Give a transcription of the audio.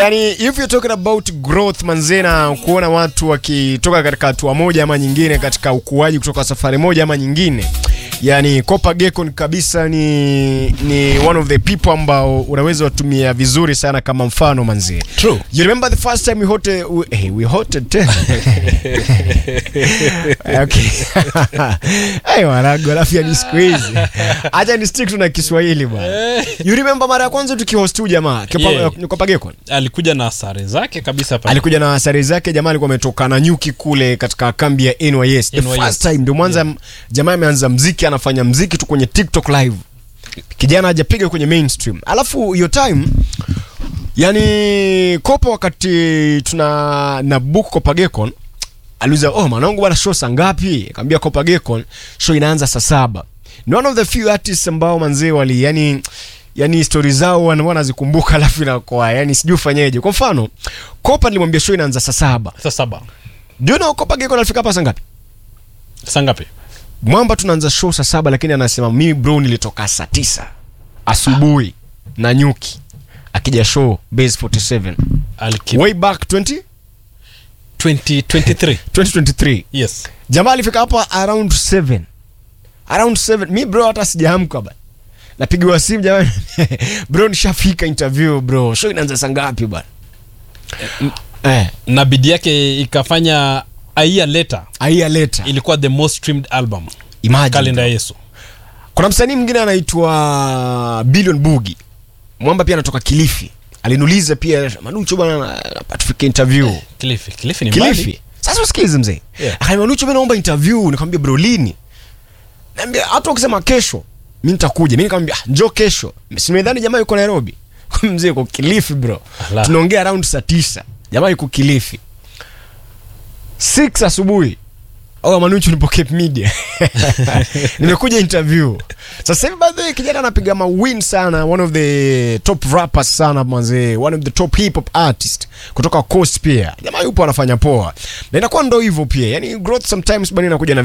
yani if you're talking about growth manze na kuona watu wakitoka katika hatua moja ama nyingine katika ukuaji kutoka safari moja ama nyingine yani Kopa Gekon kabisa ni ni one of the people ambao unaweza watumia vizuri sana kama mfano manze True. you remember the first time we hosted we, hey, we hosted tena okay hey wanago alafu ya ni siku hizi acha ni stick tu na Kiswahili bwana you remember mara ya kwanza tukihost huyu jamaa Kopa Yeah. Kopa Gekon alikuja na sare zake kabisa pale. alikuja na sare zake jamaa alikuwa ametoka na nyuki kule katika kambi ya NYS the NYS. first time ndio mwanza jamaa ameanza mziki anafanya mziki tu kwenye TikTok live kijana hajapiga kwenye mainstream alafu hiyo time yani kopa wakati tuna na book Kopa Gekon aliuliza oh mwanangu bwana show saa ngapi akamwambia Kopa Gekon show inaanza saa saba ni one of the few artists ambao manzee wali yani yani stori zao wana- wanazikumbuka alafu inakoa yani sijui ufanyeje kwa mfano Kopa nilimwambia show inaanza saa saba Saa saba. do you know Kopa Gekon alifika hapa saa ngapi Saa ngapi? mwamba tunaanza show saa saba lakini anasema mimi bro nilitoka saa tisa asubuhi na nyuki akija show base 47 Aliki way back 20 2023. 2023 Yes. jamaa alifika hapa around 7 around 7 mi bro hata sijaamka ba napigiwa simu jamani bro nishafika interview bro show inaanza saa ngapi bwana eh Na bidii yake ikafanya a year later aia leta ilikuwa the most streamed album. imagine Kalenda ya Yesu. kuna msanii mwingine anaitwa Billion Bugi mwamba pia anatoka Kilifi aliniuliza pia Manucho bwana atufike interview Kilifi. Kilifi ni mbali. Kilifi sasa usikize mzee Yeah. akaniambia Manucho mimi naomba interview nikamwambia bro lini naambia hata ukisema kesho mimi nitakuja mimi nikamwambia "Ah, njoo kesho simedhani jamaa yuko Nairobi mzee yuko Kilifi bro Ala. tunaongea around saa tisa jamaa yuko Kilifi 6 asubuhi au Manucho nipo Cape Media nimekuja interview sasa hivi by the way kijana anapiga mawin sana one of the top rappers sana mwanzee one of the top hip hop artist kutoka coast pia jamaa yupo anafanya poa na inakuwa ndo hivyo pia yani growth sometimes bado inakuja na